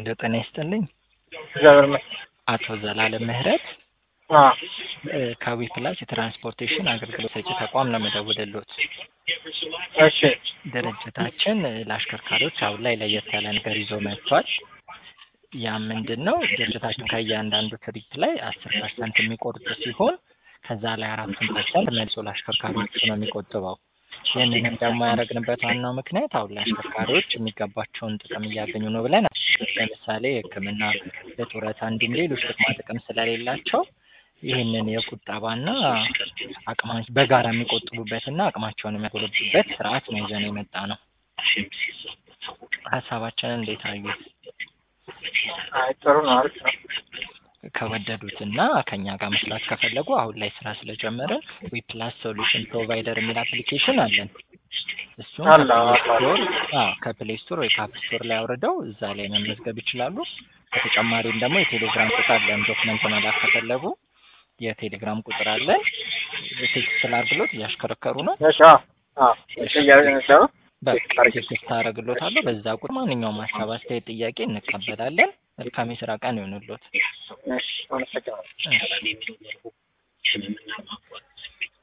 ሄሎ ጤና ይስጥልኝ። እግዚአብሔር ይመስገን። አቶ ዘላለም ምህረት አዎ እ ከዊ ፕላስ የትራንስፖርቴሽን አገልግሎት ሰጪ ተቋም ነው የምደውልልዎት። እሺ ድርጅታችን እ ለአሽከርካሪዎች አሁን ላይ ለየት ያለ ነገር ይዞ መጥቷል። ያ ምንድን ነው? ድርጅታችን ከእያንዳንዱ ትርኢት ላይ አስር ፐርሰንት የሚቆርጥ ሲሆን ከዛ ላይ አራቱን ፐርሰንት መልሶ ለአሽከርካሪዎቹ ነው የሚቆጥበው። ይህንንም ደግሞ ያደረግንበት ዋናው ምክንያት አሁን ላይ አሽከርካሪዎች የሚገባቸውን ጥቅም እያገኙ ነው ብለን ለምሳሌ ሕክምና፣ የጡረታ እንዲሁም ሌሎች ጥቅማ ጥቅም ስለሌላቸው ይህንን የቁጠባና አቅማ በጋራ የሚቆጥቡበትና አቅማቸውን የሚያጎለብቱበት ስርዓት ነው ይዘን የመጣ ነው። ሀሳባችንን እንዴት አዩት? አይ ጥሩ ነው፣ አሪፍ ነው። ከወደዱትና ከኛ ጋር መስራት ከፈለጉ አሁን ላይ ስራ ስለጀመርን ዊ ፕላስ ሶሉሽን ፕሮቫይደር የሚል አፕሊኬሽን አለን። እሱም አለ፣ ከፕሌይ አለ። ስቶር አዎ ከፕሌይ ስቶር ወይ ከአፕ ስቶር ላይ አውርደው እዛ ላይ መመዝገብ ይችላሉ። በተጨማሪም ደግሞ የቴሌግራም ቁጥር አለን። ዶክመንት መላክ ከፈለጉ የቴሌግራም ቁጥር አለን። ቴክስት ላድርግሎት እያሽከረከሩ ነው። እሺ አዎ አዎ ጥያቄ ነው። በቃ ቴክስት አደርግሎታለሁ። በዛ ቁጥር ማንኛውም ሀሳብ፣ አስተያየት፣ ጥያቄ እንቀበላለን። መልካም የስራ ቀን ይሆንልዎት። እሺ አመሰግናለሁ። እሺ።